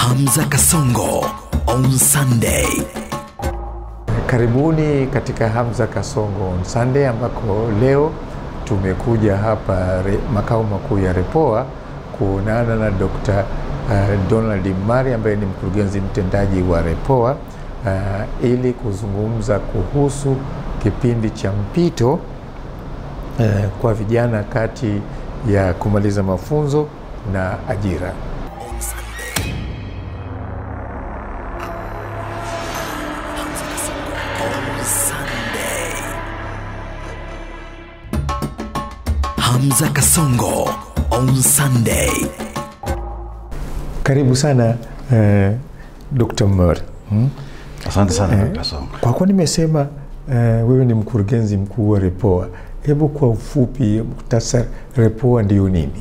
Hamza Kasongo on Sunday. Karibuni katika Hamza Kasongo on Sunday ambako leo tumekuja hapa re, makao makuu ya Repoa kuonana na Dr. uh, Donald Mari ambaye ni mkurugenzi mtendaji wa Repoa uh, ili kuzungumza kuhusu kipindi cha mpito uh, kwa vijana kati ya kumaliza mafunzo na ajira. On Sunday. Hamza Kasongo on Sunday. Hamza Kasongo on Sunday. Karibu sana uh, Dr. Mari hmm? Asante sana Eh, kaka Songa. Kwa kuwa nimesema uh, wewe ni mkurugenzi mkuu wa Repoa, hebu kwa ufupi muhtasari, Repoa ndio nini?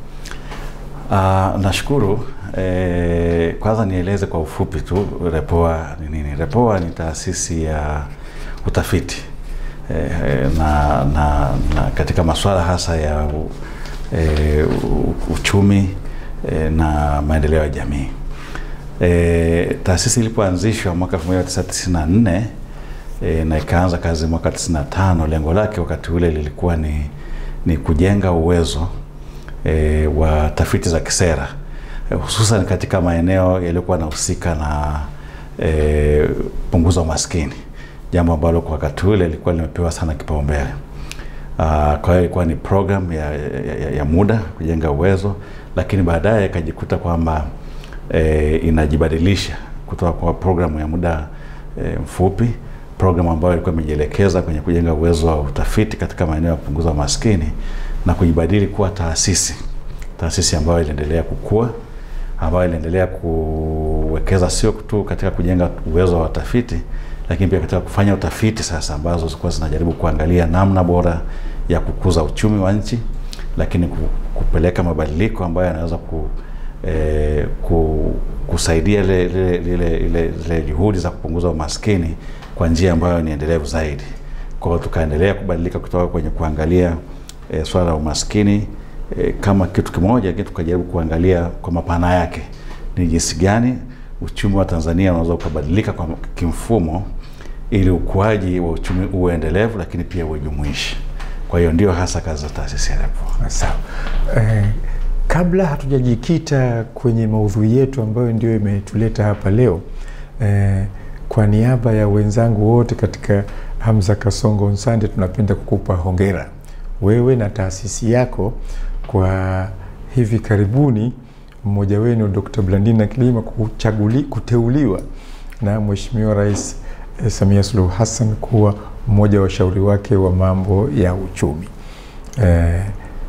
Ah, nashukuru eh, kwanza nieleze kwa ufupi tu Repoa ni nini. Repoa ni taasisi ya utafiti eh, eh, na, na, na katika masuala hasa ya u, eh, u- uchumi eh, na maendeleo ya jamii. E, taasisi ilipoanzishwa mwaka 1994 e, na ikaanza kazi mwaka 95, lengo lake wakati ule lilikuwa ni, ni kujenga uwezo e, wa tafiti za kisera e, hususan katika maeneo yaliyokuwa yanahusika na e, punguza umaskini, jambo ambalo kwa wakati ule lilikuwa limepewa sana kipaumbele. Uh, kwa hiyo ilikuwa ni program ya, ya, ya, ya muda kujenga uwezo, lakini baadaye ikajikuta kwamba e, inajibadilisha kutoka kwa programu ya muda e, mfupi, programu ambayo ilikuwa imejielekeza kwenye kujenga uwezo wa utafiti katika maeneo ya kupunguza umaskini na kujibadili kuwa taasisi, taasisi ambayo iliendelea kukua, ambayo iliendelea kuwekeza sio tu katika kujenga uwezo wa watafiti, lakini pia katika kufanya utafiti sasa ambazo zilikuwa zinajaribu kuangalia namna bora ya kukuza uchumi wa nchi, lakini ku- kupeleka mabadiliko ambayo yanaweza ku, eh, ku, kusaidia ile ile ile ile zile juhudi za kupunguza umaskini kwa njia ambayo ni endelevu zaidi. Kwa hiyo tukaendelea kubadilika kutoka kwenye kuangalia eh, swala la umaskini eh, kama kitu kimoja, lakini tukajaribu kuangalia kwa mapana yake ni jinsi gani uchumi wa Tanzania unaweza ukabadilika kwa kimfumo ili ukuaji wa uchumi uwe endelevu, lakini pia uwe jumuishi. Kwa hiyo ndio hasa kazi za taasisi ya Repoa. Sawa. Eh, kabla hatujajikita kwenye maudhui yetu ambayo ndio imetuleta hapa leo eh, kwa niaba ya wenzangu wote katika Hamza Kasongo Nsande tunapenda kukupa hongera wewe na taasisi yako kwa hivi karibuni mmoja wenu Dr. Blandina Kilima kuchaguli, kuteuliwa na Mheshimiwa Rais eh, Samia Suluhu Hassan kuwa mmoja wa washauri wake wa mambo ya uchumi. Eh,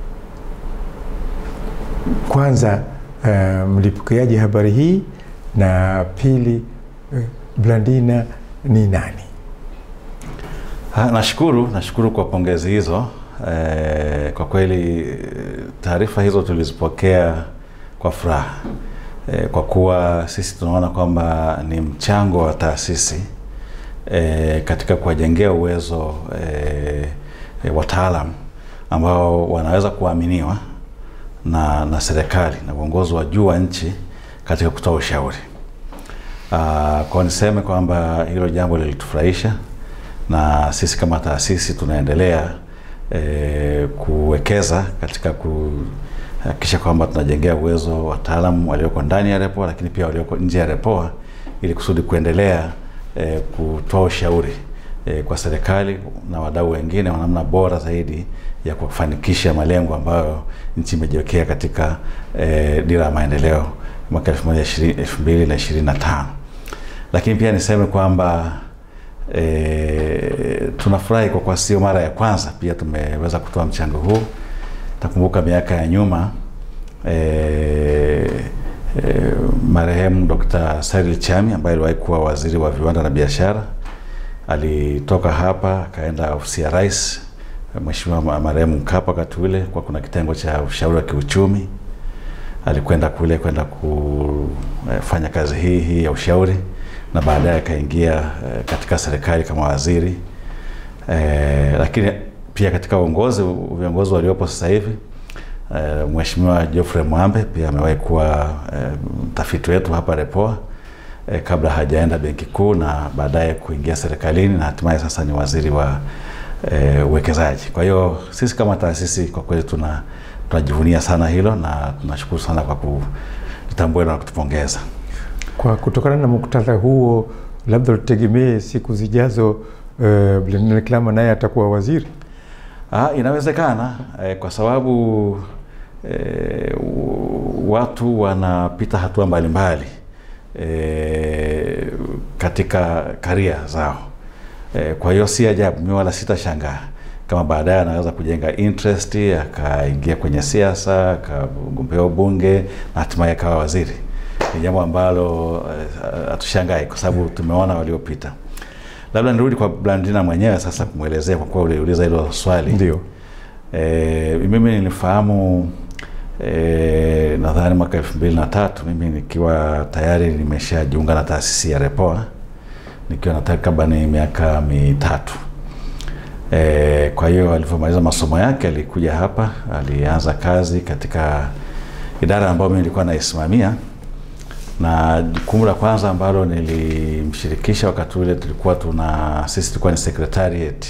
kwanza eh, mlipokeaje habari hii na pili eh, Blandina ni nani? Ha, nashukuru nashukuru kwa pongezi hizo. E, kwa kweli eh, taarifa hizo tulizipokea kwa furaha e, kwa kuwa sisi tunaona kwamba ni mchango wa taasisi e, katika kuwajengea uwezo e, e, wataalam ambao wanaweza kuaminiwa na, na serikali na uongozi wa juu wa nchi katika kutoa ushauri. Uh, kwa niseme kwamba hilo jambo lilitufurahisha na sisi kama taasisi tunaendelea eh, kuwekeza katika kuhakikisha kwamba tunajengea uwezo wataalamu walioko ndani ya Repoa, lakini pia walioko nje ya Repoa ili kusudi kuendelea eh, kutoa ushauri eh, kwa serikali na wadau wengine wa namna bora zaidi ya kufanikisha malengo ambayo nchi imejiwekea katika eh, dira ya maendeleo mwaka 2025. Lakini pia niseme kwamba e, tunafurahi kwa kuwa sio mara ya kwanza pia tumeweza kutoa mchango huu. Takumbuka miaka ya nyuma e, e, marehemu Dr. Cyril Chami ambaye aliwahi kuwa waziri wa viwanda na biashara alitoka hapa akaenda ofisi ya rais Mheshimiwa marehemu Mkapa wakati ule, kwa kuna kitengo cha ushauri wa kiuchumi alikwenda kule kwenda kufanya kazi hii hii ya ushauri na baadaye akaingia eh, katika serikali kama waziri eh, lakini pia katika uongozi viongozi waliopo sasa hivi E, Mheshimiwa Geoffrey Mwambe pia amewahi kuwa e, mtafiti wetu hapa Repoa e, kabla hajaenda Benki Kuu na baadaye kuingia serikalini na hatimaye sasa ni waziri wa e, uwekezaji. Kwa hiyo sisi kama taasisi kwa kweli tuna tunajivunia sana hilo na tunashukuru sana kwa kutambua na kutupongeza. Kwa kutokana na muktadha huo, labda tutegemee siku zijazo uh, Blenheim Klama naye atakuwa waziri. Ah, inawezekana eh, kwa sababu eh, u- watu wanapita hatua mbalimbali eh, katika karia zao eh, kwa hiyo si ajabu, mi wala sitashangaa kama baadaye anaweza kujenga interest akaingia kwenye siasa akagombea ubunge na hatimaye akawa waziri. Ni jambo ambalo eh, hatushangai kwa sababu tumeona waliopita. Labda nirudi kwa Blandina mwenyewe sasa kumwelezea, kwa kuwa uliuliza hilo swali. Ndio. E, mimi nilifahamu e, nadhani mwaka elfu mbili na tatu mimi nikiwa tayari nimeshajiunga na taasisi ya Repoa nikiwa na takribani miaka mitatu. E, kwa hiyo alivyomaliza masomo yake alikuja hapa, alianza kazi katika idara ambayo mimi nilikuwa naisimamia, na jukumu la kwanza ambalo nilimshirikisha wakati ule tulikuwa tuna sisi tulikuwa ni secretariat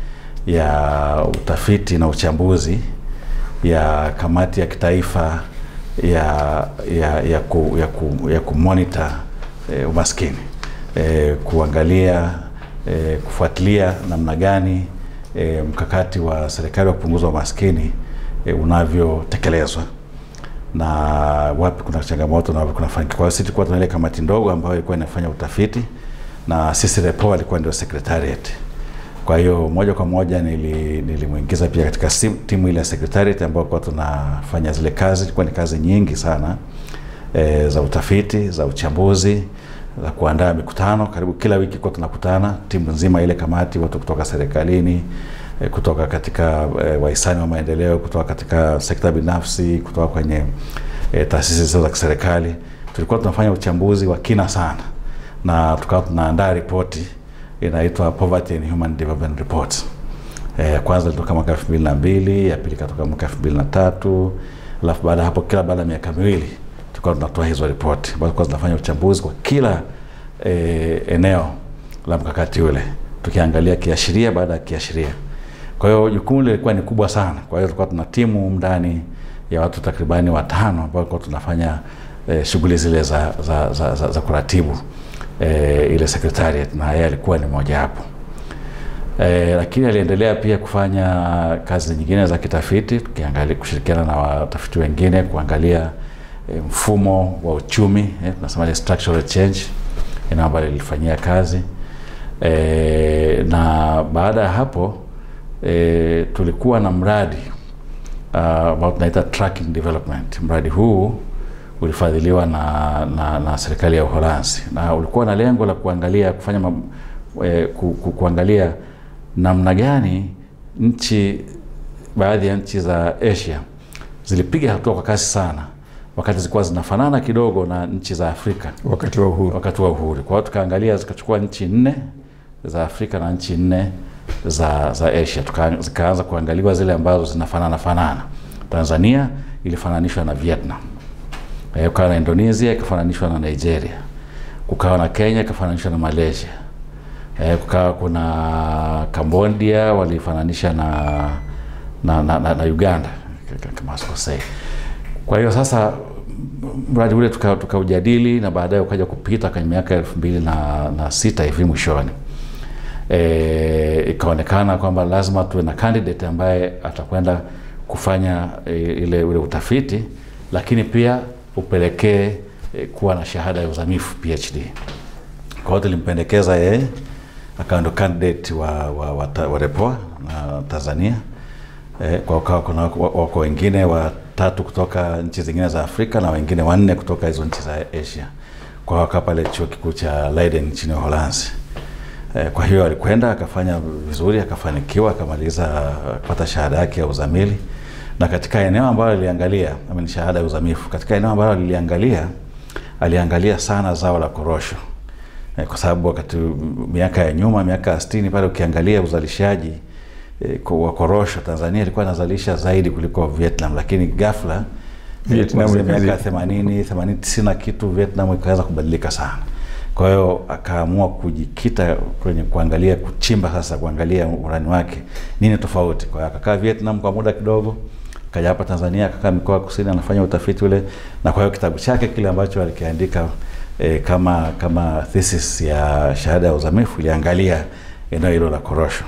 ya utafiti na uchambuzi ya kamati ya kitaifa ya ya ya ku, ya, ku, ya kumonitor eh, umaskini eh, kuangalia eh, kufuatilia namna gani eh, mkakati wa serikali wa kupunguza umaskini eh, unavyotekelezwa na wapi kuna changamoto na wapi kuna fanikio. Kwa hiyo sisi tulikuwa tuna ile kamati ndogo ambayo ilikuwa inafanya utafiti na sisi Repoa alikuwa ndio secretariat. Kwa hiyo moja kwa moja nili- nilimwingiza pia katika sim- timu ile ya secretariat ambayo kwa tunafanya zile kazi, ilikuwa ni kazi nyingi sana e, za utafiti, za uchambuzi, za kuandaa mikutano. Karibu kila wiki kwa tunakutana timu nzima ile kamati, watu kutoka serikalini e, kutoka katika e, wahisani wa maendeleo, kutoka katika sekta binafsi, kutoka kwenye e, taasisi zisizo za kiserikali. Tulikuwa tunafanya uchambuzi wa kina sana na tukawa tunaandaa ripoti inaitwa Poverty and Human Development Report. Eh, ya kwanza ilitoka mwaka elfu mbili na mbili ya pili ikatoka mwaka elfu mbili na tatu alafu baada ya hapo kila baada ya miaka miwili tulikuwa tunatoa hizo ripoti ambazo tulikuwa zinafanya uchambuzi kwa kila eh, eneo la mkakati ule tukiangalia kiashiria baada ya kiashiria. Kwa hiyo jukumu lilikuwa ni kubwa sana. Kwa hiyo tulikuwa tuna timu ndani ya watu takribani watano ambao tulikuwa tunafanya eh, shughuli zile za, za, za, za, za kuratibu eh, ile secretariat na yeye alikuwa ni mojawapo. E, lakini aliendelea pia kufanya kazi nyingine za kitafiti tukiangalia kushirikiana na watafiti wengine kuangalia e, mfumo wa uchumi eh, tunasema ile structural change eneo ambalo lilifanyia kazi e, na baada ya hapo e, tulikuwa na mradi uh, ambao tunaita tracking development. Mradi huu ulifadhiliwa na, na, na serikali ya Uholanzi na ulikuwa na lengo la kuangalia kufanya mam, e, ku, ku, kuangalia namna gani nchi baadhi ya nchi za Asia zilipiga hatua kwa kasi sana wakati zilikuwa zinafanana kidogo na nchi za Afrika wakati wa uhuru. wakati wa uhuru. Kwa hiyo tukaangalia, zikachukua nchi nne za Afrika na nchi nne za, za Asia, Tuka, zikaanza kuangaliwa zile ambazo zinafanana fanana. Tanzania ilifananishwa na Vietnam, eh, kukawa na Indonesia ikafananishwa na Nigeria, kukawa na Kenya ikafananishwa na Malaysia, eh, kukawa kuna Cambodia walifananisha na, na, na, na, na Uganda kama sikosei. Kwa hiyo sasa mradi ule tukaujadili tuka na baadaye ukaja kupita kwenye miaka elfu mbili na, na sita hivi mwishoni e, ikaonekana kwamba lazima tuwe na candidate ambaye atakwenda kufanya e, ile ule utafiti lakini pia upelekee e, kuwa na shahada ya uzamifu PhD. Kwa hiyo tulimpendekeza yeye akawa ndo candidate wa, wa, wa, wa Repoa na Tanzania e, kwa ukawa kuna wako wengine watatu kutoka nchi zingine za Afrika na wengine wanne kutoka hizo nchi za Asia. Kwa hiyo pale chuo kikuu cha Leiden nchini Uholanzi. E, kwa hiyo alikwenda akafanya vizuri akafanikiwa akamaliza kupata shahada yake ya uzamili na katika eneo ambalo aliangalia ni shahada ya uzamifu, katika eneo ambalo aliliangalia aliangalia sana zao la korosho e, kwa sababu wakati miaka ya nyuma miaka ya sitini pale ukiangalia uzalishaji eh, kwa- wa korosho Tanzania ilikuwa inazalisha zaidi kuliko Vietnam, lakini ghafla eh, Vietnam kuanzia miaka ikazi- 80 80 90 na kitu Vietnam ikaweza kubadilika sana. Kwa hiyo akaamua kujikita kwenye kuangalia kuchimba sasa, kuangalia urani wake nini tofauti. Kwa hiyo akakaa Vietnam kwa muda kidogo, akaja hapa Tanzania, akakaa mikoa ya kusini, anafanya utafiti ule, na kwa hiyo kitabu chake kile ambacho alikiandika eh, kama kama thesis ya shahada ya uzamifu iliangalia eneo hilo la korosho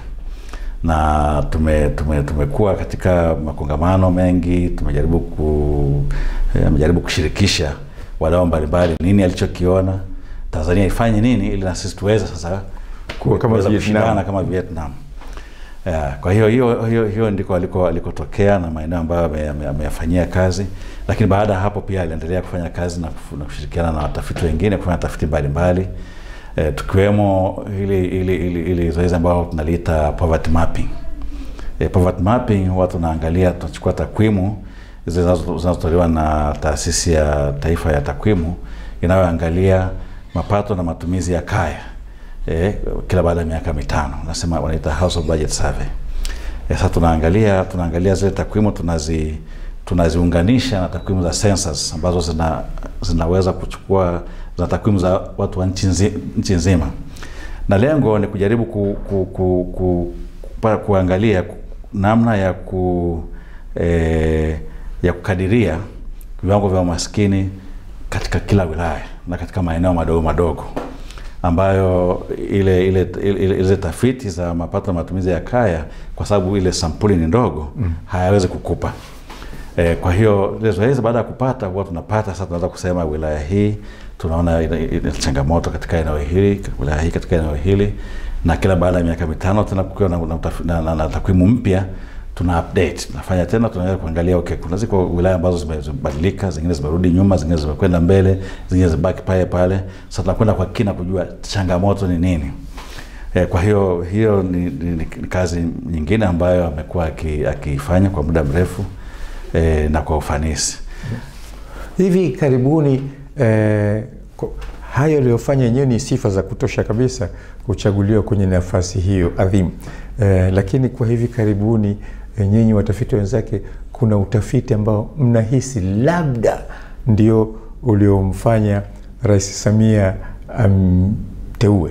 na tume, tume, tumekuwa katika makongamano mengi, tumejaribu ku, eh, amejaribu kushirikisha wadau mbalimbali nini alichokiona Tanzania ifanye nini ili na sisi tuweze sasa Kuwa kama kuweza Vietnam. kushindana kama Vietnam. Yeah, kwa hiyo hiyo hiyo, hiyo ndiko aliko alikotokea na maeneo ambayo ame- ame- ameyafanyia kazi, lakini baada ya hapo pia aliendelea kufanya kazi na, kufu- na kushirikiana na watafiti wengine kufanya tafiti mbalimbali eh, tukiwemo ili ili ili, ili zoezi ambalo tunaliita poverty mapping. Eh, poverty mapping huwa tunaangalia tunachukua takwimu hizi zinazo- zinazotolewa na taasisi ya taifa ya takwimu inayoangalia mapato na matumizi ya kaya eh, kila baada ya miaka mitano nasema wanaita household budget survey. Eh, sasa tunaangalia tunaangalia zile takwimu tunazi tunaziunganisha na takwimu za census ambazo zina, zinaweza kuchukua za takwimu za watu wa nchi nzi- nchi nzima, na lengo ni kujaribu ku, ku, ku, ku, kupa- kuangalia ku- namna ya ku eh, ya kukadiria viwango vya umaskini katika kila wilaya na katika maeneo madogo madogo ambayo ile ile ile, ile tafiti za mapato na matumizi ya kaya kwa sababu ile sampuli ni ndogo mm. hayawezi kukupa e, kwa hiyo ile zoezi baada ya kupata huwa tunapata sasa tunaweza kusema wilaya hii tunaona ina, ina changamoto katika eneo hili wilaya hii katika eneo hili na kila baada ya miaka mitano tena kukiwa na, na, utafi- na, na, na takwimu mpya tuna update tunafanya tena tunaweza kuangalia okay kuna ziko wilaya ambazo zime- zimebadilika zingine zimerudi nyuma zingine zimekwenda mbele zingine zibaki pale pale sasa tunakwenda kwa kina kujua changamoto ni nini eh, kwa hiyo hiyo ni, ni, ni, ni kazi nyingine ambayo amekuwa aki- akiifanya kwa muda mrefu eh, na kwa ufanisi hivi karibuni eh, ko- hayo aliyofanya yenyewe ni sifa za kutosha kabisa kuchaguliwa kwenye nafasi hiyo adhimu eh, lakini kwa hivi karibuni eh, nyinyi watafiti wenzake kuna utafiti ambao mnahisi labda ndio uliomfanya rais samia amteue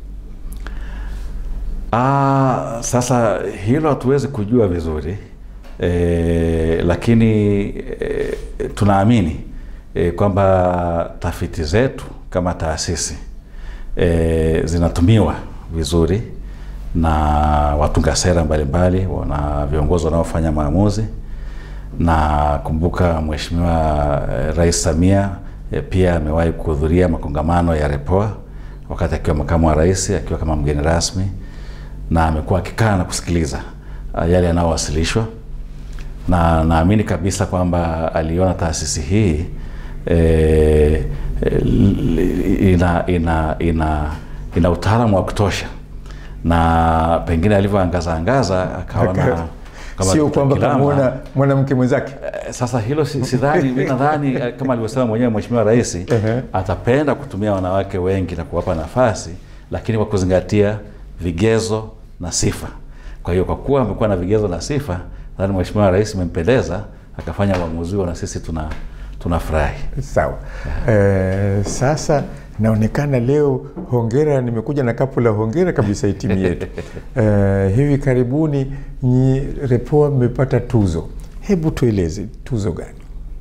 Ah, sasa hilo hatuwezi kujua vizuri e, lakini e, tunaamini e, kwamba tafiti zetu kama taasisi e, zinatumiwa vizuri na watunga sera mbalimbali na viongozi wanaofanya maamuzi na kumbuka Mheshimiwa eh, Rais Samia eh, pia amewahi kuhudhuria makongamano ya REPOA wakati akiwa makamu wa rais, akiwa kama mgeni rasmi, na amekuwa akikaa na kusikiliza ah, yale yanayowasilishwa, na naamini kabisa kwamba aliona taasisi hii eh, eh, ina, ina, ina, ina utaalamu wa kutosha na pengine alivyoangaza angaza akaona kama sio Dr. kwamba Kilama- kamwona mwanamke mwenzake Eh, Sasa hilo si- sidhani, mi nadhani eh, kama alivyosema mwenyewe Mheshimiwa Rais Ehe. atapenda kutumia wanawake wengi na kuwapa nafasi, lakini kwa kuzingatia vigezo na sifa. Kwa hiyo kwa kuwa amekuwa na vigezo na sifa, nadhani Mheshimiwa Rais imempendeza akafanya uamuzi huo, na sisi tuna tunafurahi. sawa eh, sasa naonekana leo hongera nimekuja na kapu la hongera kabisa hii timu yetu eh, hivi karibuni nyi repoa mmepata tuzo hebu tueleze tuzo gani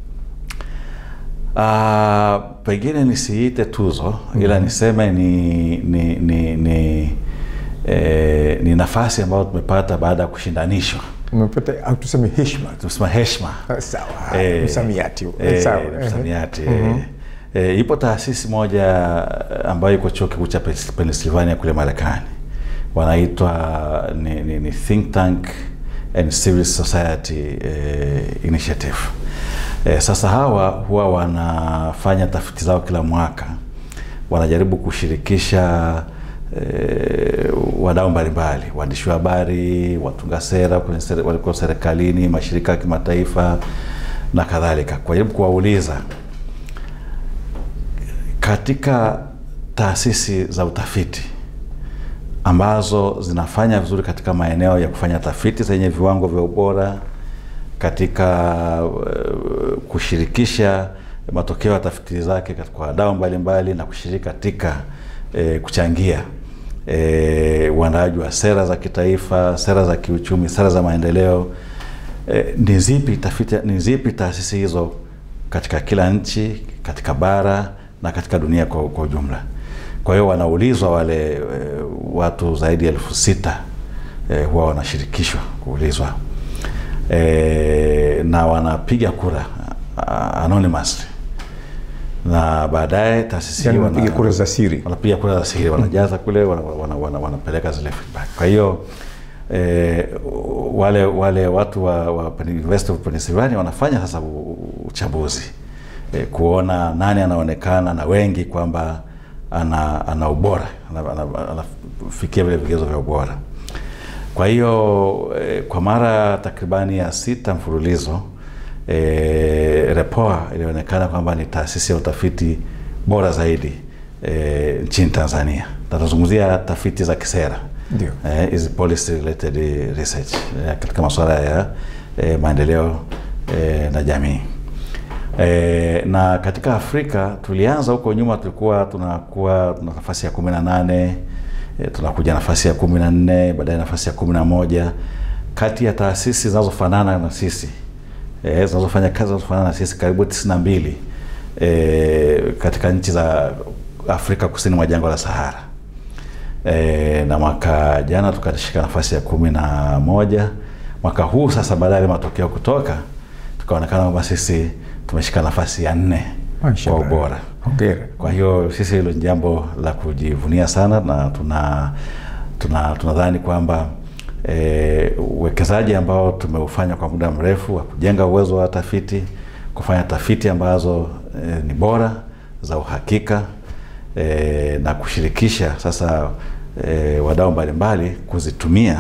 Ah, pengine nisiite tuzo ila niseme ni ni ni ni, eh, ni nafasi ambayo tumepata baada ya kushindanishwa, mmepata au tuseme heshima tusema heshima Ah, sawa Eh, msamiati huo. eh, sawa msamiati eh. Eh, ipo taasisi moja ambayo iko chuo kikuu cha Pens- Pennsylvania kule Marekani, wanaitwa ni, ni, ni think tank and civil society eh, initiative. Eh, sasa hawa huwa wanafanya tafiti zao kila mwaka, wanajaribu kushirikisha eh, wadau mbalimbali, waandishi wa habari, watunga sera kwenye sere- waliko serikalini, mashirika ya kimataifa na kadhalika, kujaribu kuwauliza katika taasisi za utafiti ambazo zinafanya vizuri katika maeneo ya kufanya tafiti zenye viwango vya ubora katika uh, kushirikisha matokeo ya tafiti zake kwa wadau mbalimbali na kushiriki katika eh, kuchangia eh, uandaaji wa sera za kitaifa, sera za kiuchumi, sera za maendeleo. Eh, ni zipi tafiti, ni zipi taasisi hizo katika kila nchi, katika bara na katika dunia kwa, kwa ujumla. Kwa hiyo wanaulizwa wale e, watu zaidi ya elfu sita e, huwa wanashirikishwa kuulizwa e, na wanapiga kura uh, anonymously na baadaye taasisi Yani hii wanapiga kura za siri. wanapiga kura za siri, wanajaza kule, wana, wana, wana, wanapeleka zile feedback. Kwa hiyo eh, wale wale watu wa, wa University of Pennsylvania wanafanya sasa u- uchambuzi eh, kuona nani anaonekana na wengi kwamba ana, ana ubora anafikia ana, ana, anafikia vile vigezo vya ubora. Kwa hiyo eh, kwa mara takribani ya sita mfululizo eh, Repoa ilionekana kwamba ni taasisi ya utafiti bora zaidi eh, nchini Tanzania. Na Tunazungumzia tafiti za kisera Ndio. eh, hizi policy related research eh, katika masuala ya eh, maendeleo eh, na jamii. E, na katika Afrika tulianza huko nyuma, tulikuwa tunakuwa tuna nafasi ya kumi na nane e, tunakuja nafasi ya kumi na nne baadaye nafasi ya kumi na moja kati ya taasisi zinazofanana na sisi e, zinazofanya kazi zinazofanana na sisi karibu tisini na mbili e, katika nchi za Afrika kusini mwa jangwa la Sahara e, na mwaka jana tukashika nafasi ya kumi na moja mwaka huu sasa baada ya yale matokeo kutoka tukaonekana kwamba sisi tumeshika nafasi ya nne kwa Mashallah. ubora Hongera. kwa hiyo sisi hilo ni jambo la kujivunia sana na tuna tuna tunadhani kwamba eh, uwekezaji ambao tumeufanya kwa muda mrefu wa kujenga uwezo wa tafiti kufanya tafiti ambazo eh, ni bora za uhakika eh, na kushirikisha sasa eh, wadau mbalimbali kuzitumia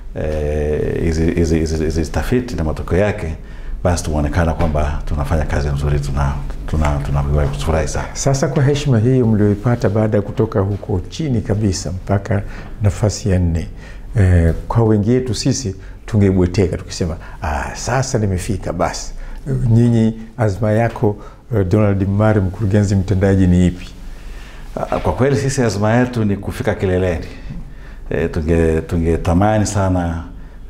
eh, hizi hizi hizi- hizi tafiti na matokeo yake basi tumeonekana kwamba tunafanya kazi nzuri tuna tuna tunafurahi sana Sasa kwa heshima hii mlioipata baada ya kutoka huko chini kabisa mpaka nafasi ya nne, eh, kwa wengi wetu sisi tungebweteka tukisema ah, sasa nimefika basi. Eh, Nyinyi azma yako eh, Donald Mmari, mkurugenzi mtendaji, ni ipi? Ah, Kwa kweli sisi azma yetu ni kufika kileleni. E, tunge tungetamani sana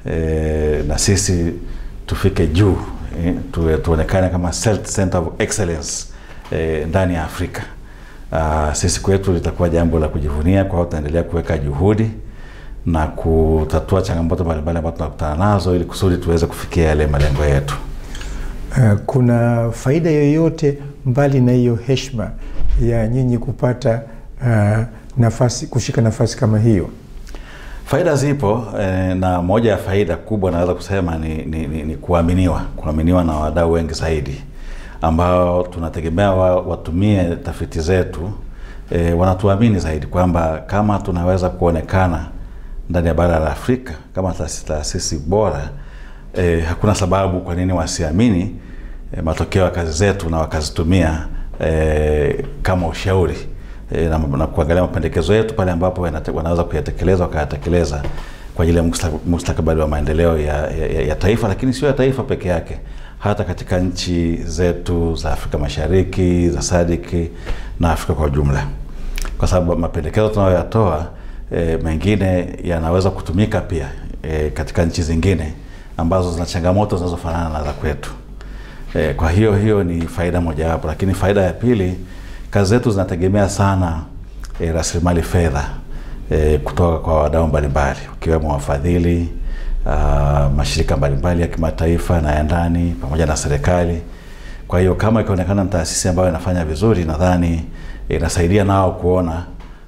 e, na sisi tufike juu e, tuwe, tuonekane kama cell- center of excellence e, ndani ya Afrika. Ah, sisi kwetu litakuwa jambo la kujivunia, kwa hiyo tutaendelea kuweka juhudi na kutatua changamoto mbalimbali ambazo tunakutana nazo ili kusudi tuweze kufikia yale malengo yetu. Eh, kuna faida yoyote mbali na hiyo heshima ya nyinyi kupata ah, nafasi kushika nafasi kama hiyo? Faida zipo eh, na moja ya faida kubwa naweza kusema ni, ni, ni, ni kuaminiwa, kuaminiwa na wadau wengi zaidi ambao tunategemea wa, watumie tafiti zetu eh, wanatuamini zaidi kwamba kama tunaweza kuonekana ndani ya bara la Afrika kama taasisi taasisi bora eh, hakuna sababu kwa nini wasiamini eh, matokeo ya kazi zetu na wakazitumia eh, kama ushauri eh, na, na kuangalia mapendekezo yetu pale ambapo yanate- wanaweza kuyatekeleza wakayatekeleza kwa ajili ya mustak- mustakabali wa maendeleo ya, ya, ya, ya taifa, lakini sio ya taifa peke yake, hata katika nchi zetu za Afrika Mashariki, za sadiki na Afrika kwa ujumla, kwa sababu mapendekezo tunayoyatoa e, mengine yanaweza kutumika pia e, katika nchi zingine ambazo zina changamoto zinazofanana na za kwetu. E, kwa hiyo hiyo ni faida mojawapo, lakini faida ya pili, kazi zetu zinategemea sana e, rasilimali fedha e, kutoka kwa wadau mbalimbali ukiwemo wafadhili ah, mashirika mbalimbali ya kimataifa na ya ndani pamoja na serikali. Kwa hiyo kama ikionekana ni taasisi ambayo inafanya vizuri, nadhani inasaidia nao kuona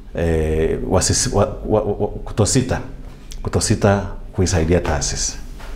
e, wasisi, wa, wa, wa, kutosita kutosita kuisaidia taasisi.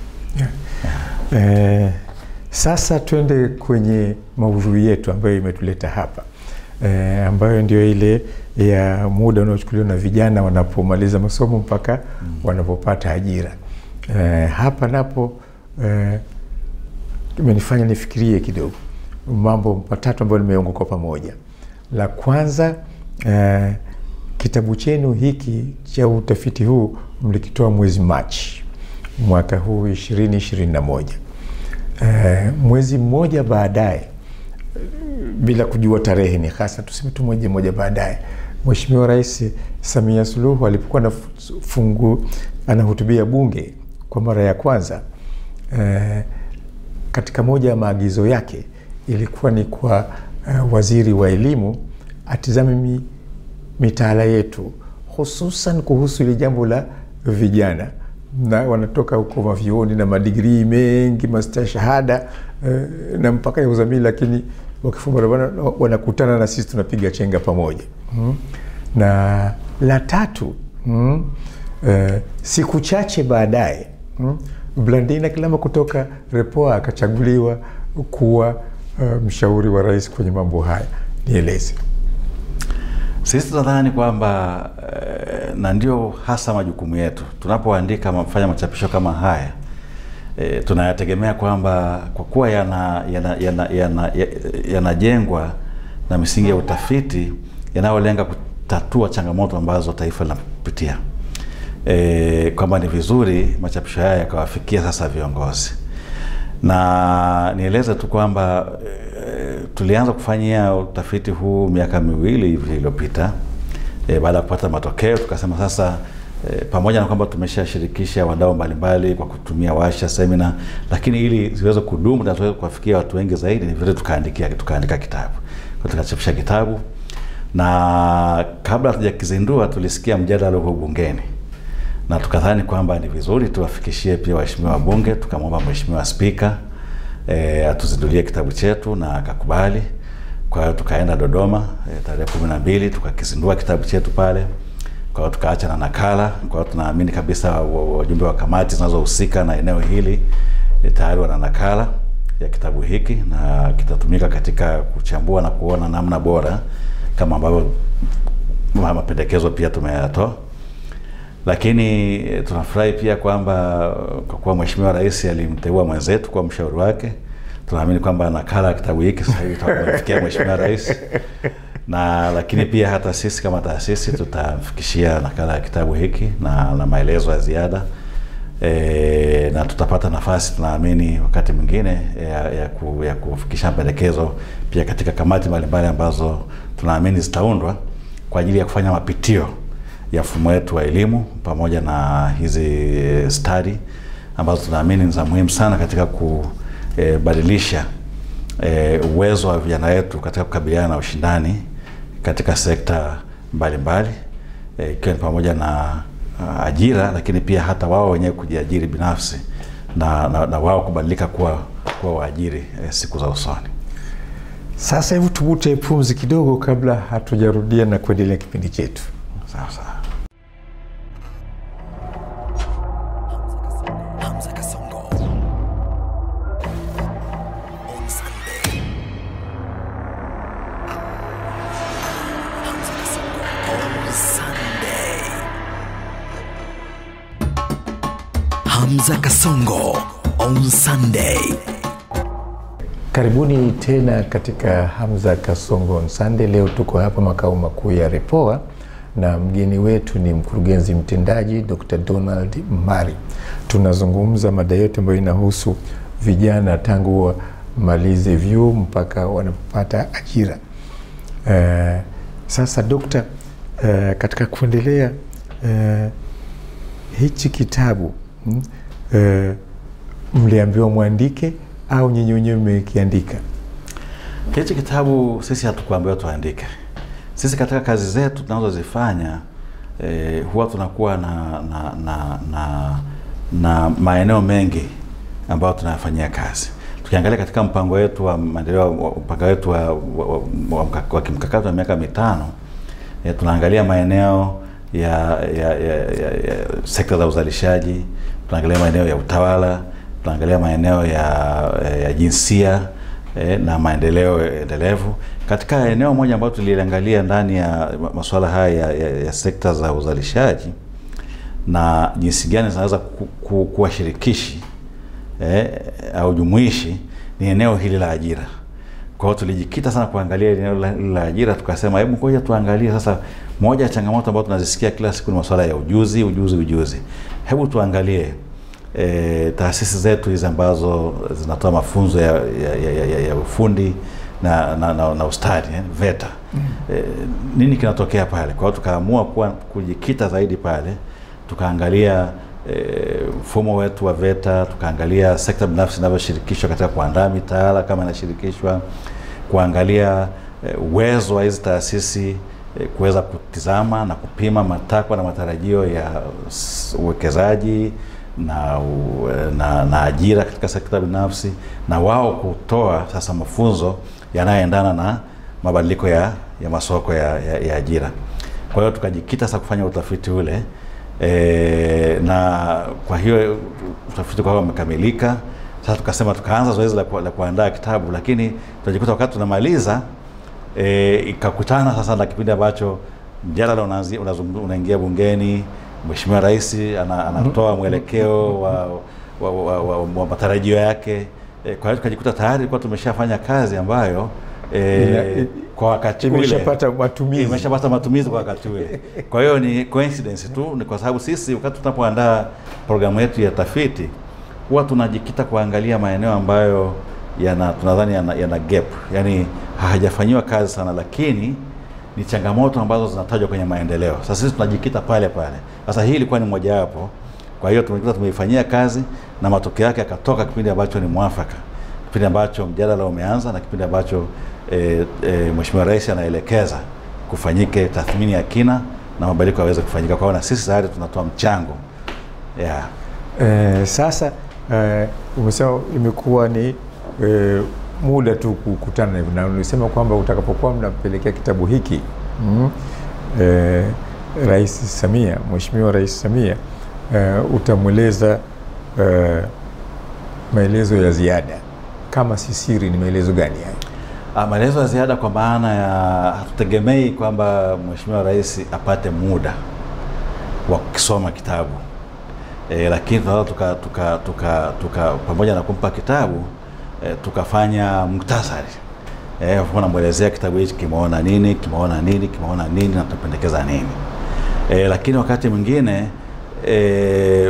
Eh, sasa twende kwenye maudhui yetu ambayo imetuleta hapa eh, ambayo ndio ile ya muda unaochukuliwa na vijana wanapomaliza masomo mpaka wanapopata ajira. Eh, hapa napo eh, imenifanya nifikirie kidogo mambo matatu ambayo nimeunga kwa pamoja. La kwanza eh, kitabu chenu hiki cha utafiti huu mlikitoa mwezi Machi mwaka huu ishirini ishirini na moja. Eh, mwezi mmoja baadaye bila kujua tarehe ni hasa, tuseme tu mwezi mmoja baadaye, Mheshimiwa Rais Samia Suluhu alipokuwa anafungu anahutubia Bunge kwa mara ya kwanza eh, katika moja ya maagizo yake ilikuwa ni kwa eh, waziri wa elimu atizame mi, mitaala yetu hususan kuhusu ile jambo la vijana na wanatoka huko mavyuoni na madigrii mengi mastashahada eh, na mpaka ya uzamili, lakini wakifumba barabara wanakutana na sisi tunapiga chenga pamoja mm. Na la tatu mm, eh, siku chache baadaye mm, Blandina Kilama kutoka Repoa akachaguliwa kuwa uh, mshauri wa rais kwenye mambo haya. Nieleze. Sisi tunadhani kwamba eh, na ndio hasa majukumu yetu tunapoandika mafanya machapisho kama haya eh, tunayategemea kwamba kwa kuwa yanajengwa yana, yana, yana, yana na misingi ya utafiti yanayolenga kutatua changamoto ambazo taifa linapitia e, kwamba ni vizuri machapisho haya yakawafikia sasa viongozi, na nieleze tu kwamba e, tulianza kufanyia utafiti huu miaka miwili hivi iliyopita e, baada ya kupata matokeo tukasema sasa e, pamoja na kwamba tumeshashirikisha wadau mbalimbali kwa kutumia washa, semina, lakini ili ziweze kudumu na tuweze kuwafikia watu wengi zaidi, ni vile tukaandikia tukaandika kitabu, tukachapisha kitabu na kabla hatujakizindua tulisikia mjadala huu bungeni na tukadhani kwamba ni vizuri tuwafikishie pia waheshimiwa wabunge. Tukamwomba Mheshimiwa Spika e, atuzindulie kitabu chetu na akakubali. Kwa hiyo tukaenda Dodoma e, tarehe kumi na mbili tukakizindua kitabu chetu pale. Kwa hiyo tukaacha na nakala. Kwa hiyo tunaamini kabisa wajumbe wa kamati zinazohusika na eneo hili e, tayari wana nakala ya kitabu hiki na kitatumika katika kuchambua na kuona namna bora kama ambavyo mapendekezo pia tumeyatoa lakini tunafurahi pia kwamba kwa kuwa Mheshimiwa Rais alimteua mwenzetu kuwa mshauri wake, tunaamini kwamba nakala ya kitabu hiki sasa hivi tutafikia Mheshimiwa Rais na lakini pia hata sisi kama taasisi tutamfikishia nakala ya kitabu hiki na, na maelezo ya ziada e, na tutapata nafasi tunaamini wakati mwingine ya, ya, ku, ya kufikisha mapendekezo pia katika kamati mbalimbali ambazo tunaamini zitaundwa kwa ajili ya kufanya mapitio ya mfumo wetu wa elimu pamoja na hizi stadi ambazo tunaamini ni za muhimu sana katika kubadilisha e, uwezo wa vijana wetu katika kukabiliana na ushindani katika sekta mbalimbali ikiwa e, ni pamoja na uh, ajira, lakini pia hata wao wenyewe kujiajiri binafsi na, na, na wao kubadilika kuwa, kuwa waajiri e, siku za usoni. Sasa hebu tuvute pumzi kidogo kabla hatujarudia na kuendelea kipindi chetu. Sawa sawa. Hamza Kasongo on Sunday. Hamza Kasongo on Sunday. Hamza Kasongo on Sunday. Karibuni tena katika Hamza Kasongo on Sunday. Leo tuko hapa makao makuu ya Repoa na mgeni wetu ni mkurugenzi mtendaji Dr. Donald Mari. Tunazungumza mada yote ambayo inahusu vijana tangu wamalize vyuo mpaka wanapata ajira. Uh, sasa dokta, uh, katika kuendelea uh, hichi kitabu mm, uh, mliambiwa mwandike au nyinyi wenyewe mmekiandika? Hichi kitabu sisi hatukuambiwa tuandike. Sisi katika kazi zetu tunazozifanya eh, huwa tunakuwa na na, na, na na maeneo mengi ambayo tunayafanyia kazi. Tukiangalia katika mpango wetu wa maendeleo, mpango wetu wa, wa, wa, wa, wa kimkakati wa miaka mitano eh, tunaangalia maeneo ya, ya, ya, ya, ya sekta za uzalishaji, tunaangalia maeneo ya utawala, tunaangalia maeneo ya, ya jinsia eh, na maendeleo endelevu. Katika eneo moja ambayo tuliangalia ndani ya masuala haya ya, ya, ya sekta za uzalishaji na jinsi gani zinaweza ku, ku, kuwa shirikishi eh, au jumuishi ni eneo hili la ajira. Kwa Kwa hiyo tulijikita sana kuangalia eneo la, la ajira, tukasema hebu ngoja tuangalie sasa. Moja ya changamoto ambazo tunazisikia kila siku ni masuala ya ujuzi, ujuzi, ujuzi. Hebu tuangalie e, taasisi zetu hizi ambazo zinatoa mafunzo ya, ya, ya, ya, ya, ya ufundi na, na, na, na ustadi eh, VETA mm. E, nini kinatokea pale? Kwa hiyo tukaamua kuwa kujikita zaidi pale, tukaangalia mfumo e, wetu wa VETA, tukaangalia sekta binafsi inavyoshirikishwa katika kuandaa mitaala kama inashirikishwa, kuangalia e, uwezo wa hizi taasisi e, kuweza kutizama na kupima matakwa na matarajio ya uwekezaji na, u, na, na ajira katika sekta binafsi na wao kutoa sasa mafunzo yanayoendana na mabadiliko ya, ya masoko ya, ya, ya ajira. Kwa hiyo tukajikita sasa kufanya utafiti ule e, na kwa hiyo utafiti kwa umekamilika. Sasa tukasema tukaanza zoezi la, ku, la kuandaa kitabu, lakini tunajikuta wakati tunamaliza e, ikakutana sasa na kipindi ambacho mjadala unaingia una bungeni Mheshimiwa Rais ana, anatoa mwelekeo wa, wa, wa, wa, wa matarajio yake e, kwa hiyo tukajikuta tayari tulikuwa tumeshafanya kazi ambayo e, kwa wakati ule imeshapata matumizi imeshapata matumizi kwa wakati ule. Kwa hiyo ni coincidence tu, ni kwa sababu sisi wakati tunapoandaa programu yetu ya tafiti huwa tunajikita kuangalia maeneo ambayo yana tunadhani yana, yana gap, yani hajafanyiwa kazi sana, lakini ni changamoto ambazo zinatajwa kwenye maendeleo. Sasa sisi tunajikita pale pale. Sasa hii ilikuwa ni mojawapo. Kwa hiyo tumejikuta tumeifanyia kazi na matokeo yake yakatoka kipindi ambacho ni mwafaka, kipindi ambacho mjadala umeanza na kipindi ambacho e, e, Mheshimiwa Rais anaelekeza kufanyike tathmini ya kina na mabadiliko yaweze kufanyika. Kwa hiyo na sisi tayari tunatoa mchango yeah. Eh, sasa eh, umesema imekuwa ni eh, muda tu kukutana na hivyo, na ulisema kwamba utakapokuwa mnapelekea kitabu hiki mm, eh, Rais Samia, Mheshimiwa Rais Samia eh, utamweleza eh, maelezo ya ziada. Kama si siri, ni maelezo gani hayo? Ah, maelezo ya ziada kwa maana ya hatutegemei kwamba Mheshimiwa Rais apate muda wa kukisoma kitabu e, lakini tunaweza tuka, tuka, tuka, tuka pamoja na kumpa kitabu e, tukafanya muktasari e, namwelezea kitabu hichi kimeona nini, kimeona nini, kimeona nini na tunapendekeza nini e, lakini wakati mwingine e,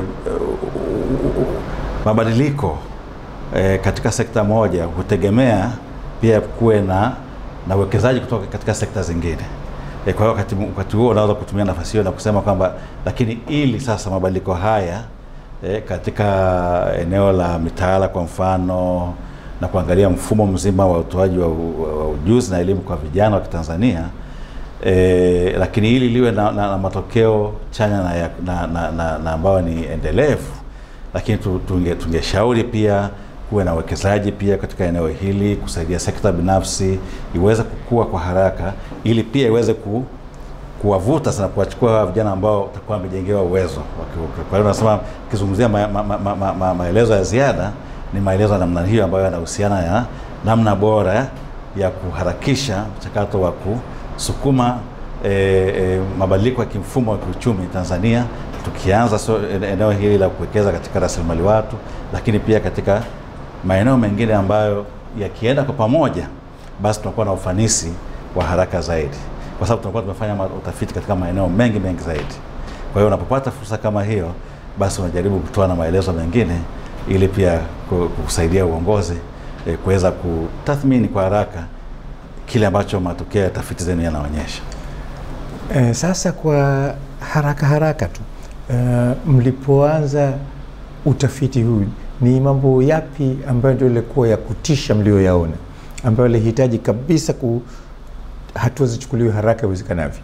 mabadiliko e, katika sekta moja hutegemea pia kuwe na na uwekezaji kutoka katika sekta zingine. E, kwa hiyo wakati, wakati huo unaweza kutumia nafasi hiyo na kusema kwamba lakini ili sasa mabadiliko haya e, katika eneo la mitaala kwa mfano na kuangalia mfumo mzima wa utoaji wa, wa ujuzi na elimu kwa vijana wa Kitanzania e, lakini ili liwe na, na, na matokeo chanya na, ya, na, na, na, na ambayo ni endelevu, lakini tungeshauri tunge pia kuwe na uwekezaji pia katika eneo hili, kusaidia sekta binafsi iweze kukua kwa haraka, ili pia iweze ku, kuwavuta sana, kuwachukua vijana ambao watakuwa wamejengewa uwezo. Kwa hiyo nasema kizungumzia ma, ma, ma, ma, ma, ma, maelezo ya ziada ni maelezo ya namna hiyo ambayo yanahusiana ya namna bora ya kuharakisha mchakato wa kusukuma e, e, mabadiliko ya kimfumo wa kiuchumi Tanzania, tukianza so, eneo hili la kuwekeza katika rasilimali watu, lakini pia katika maeneo mengine ambayo yakienda kwa pamoja, basi tunakuwa na ufanisi wa haraka zaidi, kwa sababu tunakuwa tumefanya utafiti katika maeneo mengi mengi zaidi. Kwa hiyo unapopata fursa kama hiyo, basi unajaribu kutoa na maelezo mengine ili pia kusaidia uongozi e, kuweza kutathmini kwa haraka kile ambacho matokeo ya tafiti zenu yanaonyesha. E, sasa kwa haraka haraka tu e, mlipoanza utafiti huu ni mambo yapi ambayo ndio ilikuwa ya kutisha mlioyaona ambayo ilihitaji kabisa ku hatua zichukuliwe haraka iwezekanavyo?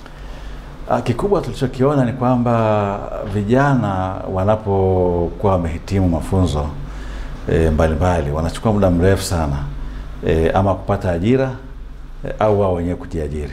Kikubwa tulichokiona ni kwamba vijana wanapokuwa wamehitimu mafunzo e, mbalimbali wanachukua muda mrefu sana e, ama kupata ajira e, au wao wenyewe kujiajiri.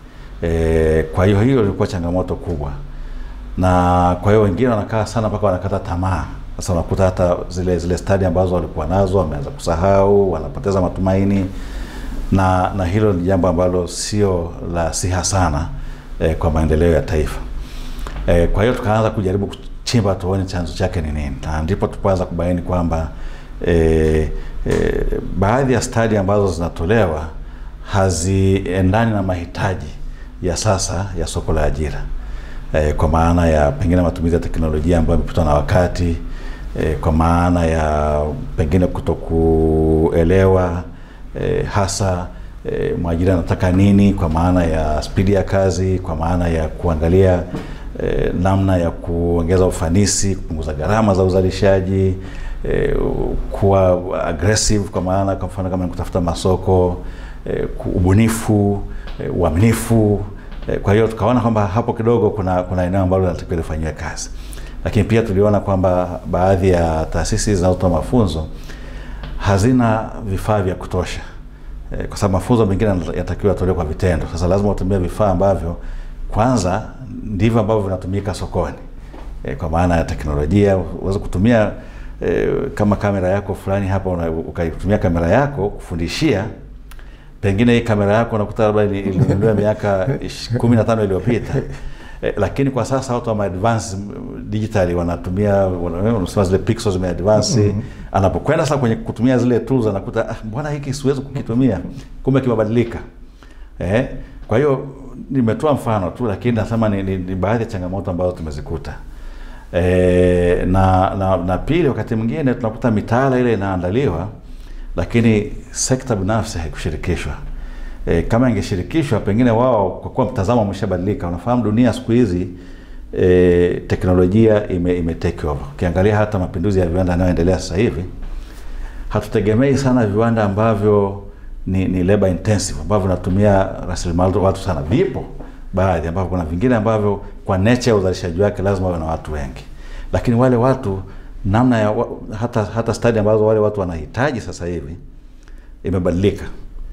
E, kwa hiyo hiyo ilikuwa changamoto kubwa, na kwa hiyo wengine wanakaa sana mpaka wanakata tamaa. Sasa unakuta hata zile zile stadi ambazo walikuwa nazo wameanza kusahau, wanapoteza matumaini, na na hilo ni jambo ambalo sio la siha sana eh, kwa maendeleo ya taifa. Eh, kwa hiyo tukaanza kujaribu kuchimba tuone chanzo chake ni nini, na ndipo tukaanza kubaini kwamba eh, e, baadhi ya stadi ambazo zinatolewa haziendani na mahitaji ya sasa ya soko la ajira e, kwa maana ya pengine matumizi ya teknolojia ambayo imepitwa na wakati e, kwa maana ya pengine kutokuelewa e, hasa e, mwajiri anataka nini kwa maana ya spidi ya kazi, kwa maana ya kuangalia e, namna ya kuongeza ufanisi, kupunguza gharama za uzalishaji e, kuwa aggressive kwa maana kwa mfano kama ni kutafuta masoko e, ubunifu e, uaminifu e, kwa hiyo tukaona kwamba hapo kidogo kuna kuna eneo ambalo linatakiwa lifanyiwe kazi, lakini pia tuliona kwamba baadhi ya taasisi zinazotoa mafunzo hazina vifaa vya kutosha e, kwa sababu mafunzo mengine yanatakiwa yatolewe kwa vitendo. Sasa lazima utumie vifaa ambavyo kwanza ndivyo ambavyo vinatumika sokoni e, kwa maana ya teknolojia. Uweze kutumia e, kama kamera yako fulani hapa ukaitumia kamera yako kufundishia, pengine hii kamera yako unakuta labda ilinunuliwa miaka kumi na tano iliyopita e, lakini kwa sasa watu wame advance digitally wanatumia wanasema zile pixels zime advance mm -hmm. Anapokwenda sasa kwenye kutumia zile tools anakuta ah, mbona hiki siwezi kukitumia, kumbe kimebadilika eh. Kwa hiyo nimetoa mfano tu, lakini nasema ni, ni, ni baadhi ya changamoto ambazo tumezikuta e, na, na, na pili, wakati mwingine tunakuta mitaala ile inaandaliwa, lakini sekta binafsi haikushirikishwa. E, kama ingeshirikishwa pengine wao, kwa kuwa mtazamo umeshabadilika. Unafahamu dunia siku hizi e, teknolojia ime, ime take over. Ukiangalia hata mapinduzi ya viwanda yanayoendelea sasa hivi, hatutegemei sana viwanda ambavyo ni, ni labor intensive ambavyo vinatumia rasilimali watu sana. Vipo baadhi ambavyo kuna vingine ambavyo kwa nature ya uzalishaji wake lazima wawe na watu wengi, lakini wale watu namna ya hata, hata stadi ambazo wale watu wanahitaji sasa hivi imebadilika.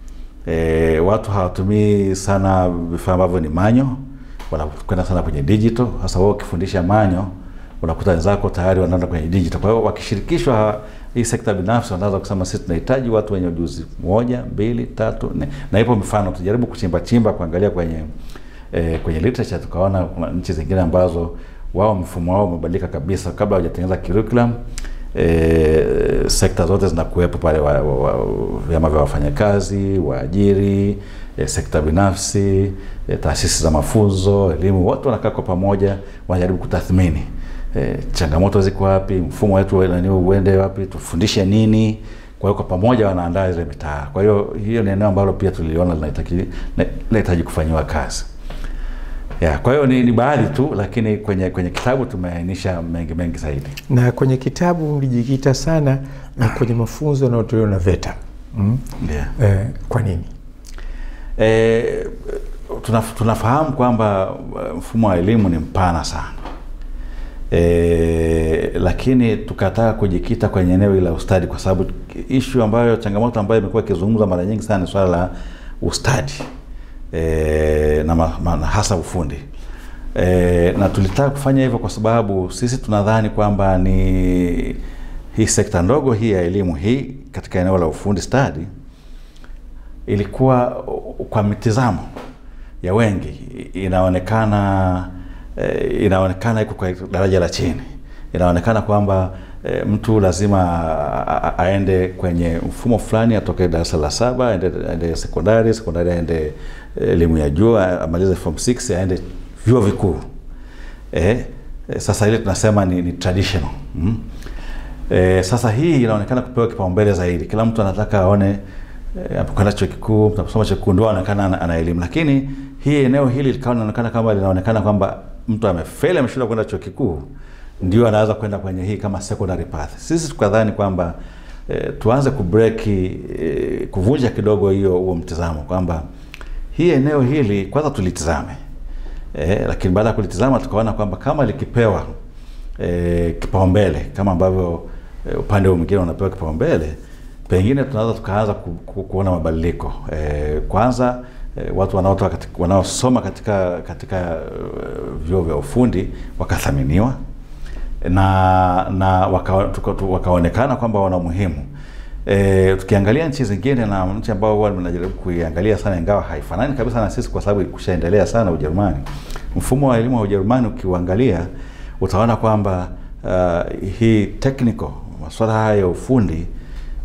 E, watu hawatumii sana vifaa ambavyo ni manyo, wanakwenda sana kwenye digital. Sasa wao ukifundisha manyo, unakuta wenzako tayari wanaenda kwenye digital. Kwa hiyo wakishirikishwa hii sekta binafsi, wanaweza kusema sisi tunahitaji watu wenye ujuzi moja, mbili, tatu, nne. Na ipo mifano, tujaribu kuchimba chimba kuangalia kwenye e, kwenye literature, tukaona kuna nchi zingine ambazo wao mfumo wao umebadilika kabisa, kabla hawajatengeneza curriculum E, sekta zote zinakuwepo pale, vyama vya wafanyakazi, waajiri, e, sekta binafsi, e, taasisi za mafunzo, elimu, wote wanakaa kwa pamoja, wanajaribu kutathmini e, changamoto ziko wapi, mfumo wetu nani uende wapi, tufundishe nini. Kwa hiyo kwa pamoja wanaandaa zile mitaala. Kwa hiyo hiyo ni eneo ambalo pia tuliona linahitaji kufanyiwa kazi. Ya, kwa hiyo ni, ni baadhi tu, lakini kwenye kwenye kitabu tumeainisha mengi mengi zaidi. Na kwenye kitabu mlijikita sana kwenye mafunzo yanayotolewa na VETA mm? Yeah. Eh, kwa nini? E, tunaf, tunafahamu kwamba mfumo wa elimu ni mpana sana e, lakini tukataka kujikita kwenye eneo hili la ustadi, kwa sababu ishu ambayo changamoto ambayo imekuwa ikizungumzwa mara nyingi sana ni swala la ustadi e, na ma, ma, hasa ufundi e, na tulitaka kufanya hivyo kwa sababu sisi tunadhani kwamba ni hii sekta ndogo hii ya elimu hii katika eneo la ufundi stadi ilikuwa kwa mitizamo ya wengi inaonekana e, inaonekana iko kwa daraja la chini, inaonekana kwamba e, mtu lazima a, aende kwenye mfumo fulani, atoke darasa la saba aende, aende sekondari, sekondari aende elimu ya juu amalize form 6 aende vyuo vikuu. E, e, sasa ile tunasema ni, ni traditional mm. E, sasa hii inaonekana kupewa kipaumbele zaidi. Kila mtu anataka aone anapokwenda chuo kikuu, mnaposoma chuo kikuu ndio anaonekana ana elimu, lakini hii eneo hili likawa linaonekana kama linaonekana kwamba mtu amefeli, ameshindwa kwenda chuo kikuu, ndio anaweza kwenda kwenye hii kama secondary path. Sisi tukadhani kwamba e, tuanze kubreki e, kuvunja kidogo hiyo huo mtizamo kwamba hii eneo hili kwanza tulitizame e, lakini baada ya kulitizama tukaona kwamba kama likipewa e, kipaumbele kama ambavyo e, upande mwingine unapewa kipaumbele pengine tunaweza tukaanza ku, ku, kuona mabadiliko e, kwanza e, watu wanaotoka katika, wanaosoma katika katika uh, vyuo vya ufundi wakathaminiwa na na waka, wakaonekana kwamba wana umuhimu e, tukiangalia nchi zingine na nchi ambao huwa tunajaribu kuiangalia sana ingawa haifanani kabisa na sisi kwa sababu kushaendelea sana Ujerumani. Mfumo wa elimu wa Ujerumani ukiuangalia utaona kwamba uh, hii technical masuala haya ya ufundi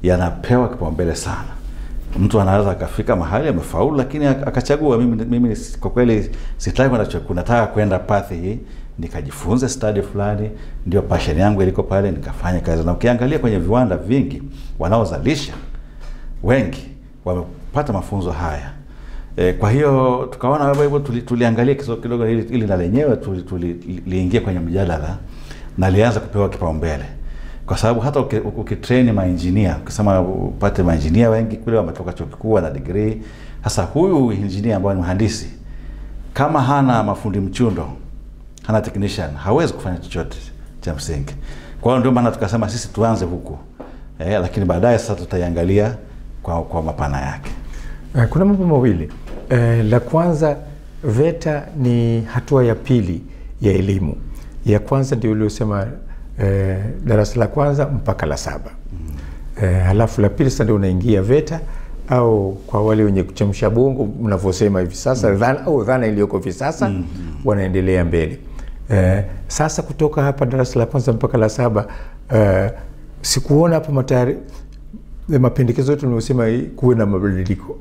yanapewa kipaumbele sana. Mtu anaweza akafika mahali amefaulu, lakini ak- akachagua mimi, mimi kwa kweli sitaki kwenda chuo kikuu, nataka kwenda pathi hii nikajifunze stadi fulani, ndio passion yangu iliko pale, nikafanya kazi. Na ukiangalia kwenye viwanda vingi wanaozalisha wengi wamepata mafunzo haya. E, kwa hiyo tukaona wewe hivyo tuli, tuliangalia kidogo kidogo ili, ili na lenyewe tuli- tuli- liingie kwenye mjadala na lianza kupewa kipaumbele kwa sababu hata uki- ukitrain mainjinia ukisema upate mainjinia wengi kule wametoka chuo kikuu na degree. Sasa huyu injinia ambaye ni mhandisi kama hana mafundi mchundo, hana technician, hawezi kufanya chochote cha msingi. Kwa hiyo ndio maana tukasema sisi tuanze huku eh, lakini baadaye sasa tutaiangalia kwa, kwa mapana yake. Eh, Kuna mambo mawili. Eh, la kwanza VETA ni hatua ya pili ya elimu. Ya kwanza ndio uliosema eh, darasa la kwanza mpaka la saba. Eh, halafu la pili sasa ndio unaingia VETA au kwa wale wenye kuchemsha bongo mnavyosema hivi sasa dhana, au dhana iliyoko hivi sasa wanaendelea mbele. Eh, sasa kutoka hapa darasa la kwanza mpaka la saba eh, sikuona hapa matayari mapendekezo yetu niliosema kuwe na mabadiliko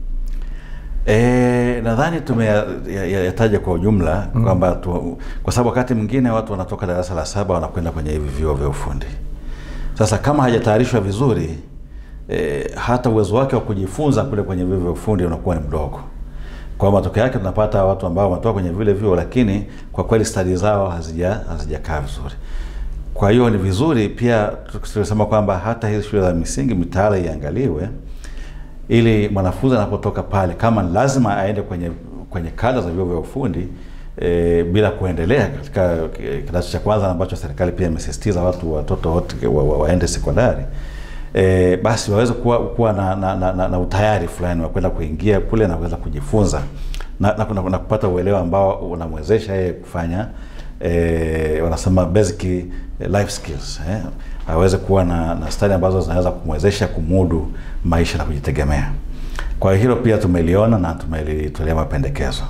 E, nadhani tumeyataja kwa ujumla mm. kwamba tu, kwa sababu wakati mwingine watu wanatoka darasa la saba wanakwenda kwenye hivi vyuo vya ufundi. Sasa kama hajatayarishwa vizuri e, hata uwezo wake wa kujifunza kule kwenye vyuo vya ufundi unakuwa ni mdogo. Kwa matokeo yake tunapata watu ambao wanatoka kwenye vile vyuo, lakini kwa kweli stadi zao hazija hazijakaa vizuri. Kwa hiyo ni vizuri pia tukisema kwamba hata hizi shule za misingi mitaala iangaliwe ili mwanafunzi anapotoka pale kama lazima aende kwenye kwenye kada za vyuo vya ufundi e, bila kuendelea katika kidato cha kwanza ambacho serikali pia imesisitiza watu watoto wote wa, wa, waende sekondari e, basi waweze kuwa, kuwa na, na, na, na, na utayari fulani wa kwenda kuingia kule na kuweza kujifunza na, na, na, na kupata uelewa ambao unamwezesha yeye kufanya e, wanasema basic life skills eh, aweze kuwa na, na stadi ambazo zinaweza kumwezesha kumudu maisha na kujitegemea. Kwa hilo pia tumeliona na tumelitolea mapendekezo.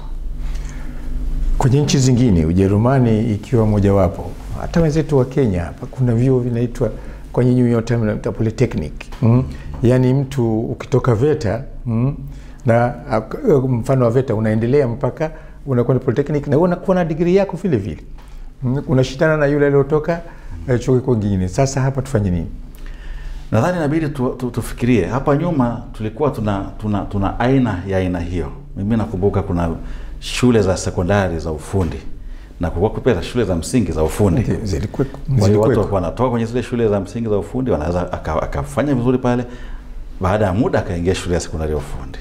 kwenye nchi zingine, Ujerumani ikiwa mojawapo, hata wenzetu wa Kenya hapa kuna vyuo vinaitwa kwa nyinyi yote mnaita polytechnic mm. Yaani mtu ukitoka VETA mm, na ak- mfano wa VETA unaendelea mpaka unakwenda polytechnic na unakuwa na digrii yako vile vile mm, unashindana na yule aliyotoka eh, chuo kikuu kingine. Sasa hapa tufanye nini? Nadhani inabidi tu, tu, tufikirie. Hapa nyuma tulikuwa tuna, tuna, tuna aina ya aina hiyo. Mimi nakumbuka kuna shule za sekondari za ufundi na kulikuwa pia na shule za msingi za ufundi. Ndio, zilikuweko- Kwa hiyo watu zilikuweko. walikuwa wanatoka kwenye zile shule za msingi za ufundi, wanaweza aka- akafanya vizuri pale, baada ya muda akaingia shule ya sekondari ya ufundi,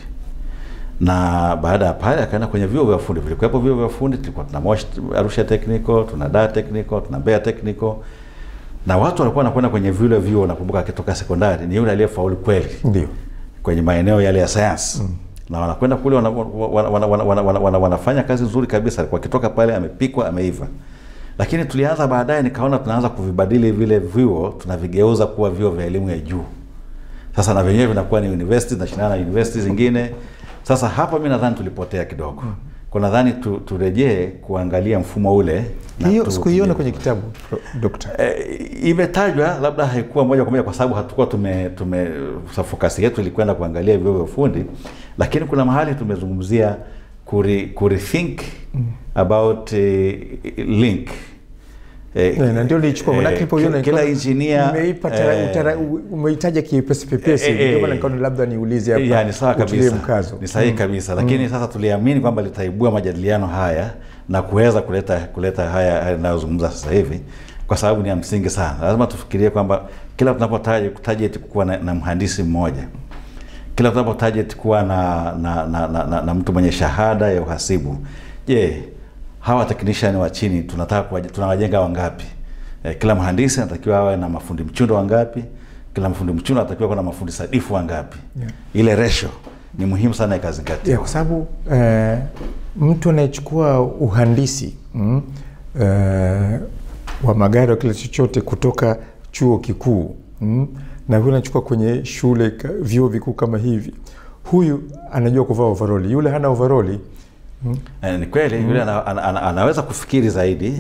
na baada ya pale akaenda kwenye vyuo vya ufundi. Vilikuwepo vyuo vya ufundi, tulikuwa tuna Moshi Arusha Technical, tuna Dar Technical, tuna Mbeya Technical, na watu walikuwa wanakwenda kwenye vile vyuo. Nakumbuka akitoka sekondari ni yule aliyefaulu kweli Ndio. kwenye maeneo yale ya sayansi mm. na wanakwenda kule wana, wana, wana, wana, wana, wana, wana, wanafanya kazi nzuri kabisa, wakitoka pale amepikwa ameiva. Lakini tulianza baadaye, nikaona tunaanza kuvibadili vile vyuo, tunavigeuza kuwa vyuo vya elimu ya juu. Sasa na vyenyewe vinakuwa ni universities na shindana na universities zingine. Sasa hapa mi nadhani tulipotea kidogo, kwa nadhani tu, turejee kuangalia mfumo ule na Hiyo tu- sikuiona kwenye kitabu dokta. E, imetajwa labda haikuwa moja kwa moja kwa sababu hatukuwa tume, tume sa- fokasi yetu ilikwenda kuangalia vyuo vya ufundi, lakini kuna mahali tumezungumzia kuri, kurethink about eh, link Eh, Eh, na ndio nilichukua manake eh, nilipoiona kila nikaona engineer nimeipa tara- eh, utara- u- umeitaja kiepesi pepesi Eh, eh, ndio maana eh. nikaona labda niulize hapa ya, ni sawa utilie kabisa, mkazo ni sahihi kabisa, lakini sasa tuliamini kwamba litaibua majadiliano haya na kuweza kuleta kuleta haya haya yanayozungumza sasa hivi, kwa sababu ni ya msingi sana. Lazima tufikirie kwamba kila tunapotaja target kuwa na, na mhandisi mmoja, kila tunapo target kuwa na na, na, na, na, na mtu mwenye shahada ya uhasibu, je, hawa technician wa chini tunataka kuwaje- tunawajenga wangapi? Eh, kila mhandisi anatakiwa awe na mafundi mchundo wangapi? Kila mafundi mchundo anatakiwa kuwa na mafundi sadifu wangapi? Yeah. Ile ratio ni muhimu sana ikazingatiwa. ya, kwa sababu eh, mtu anayechukua uhandisi mm, eh, wa magari wa kila chochote kutoka chuo kikuu mm, na huyu anachukua kwenye shule ka- vyuo vikuu kama hivi, huyu anajua kuvaa overoli, yule hana overoli mm, Eh, ni kweli yule ana, ana, ana, anaweza kufikiri zaidi Yes.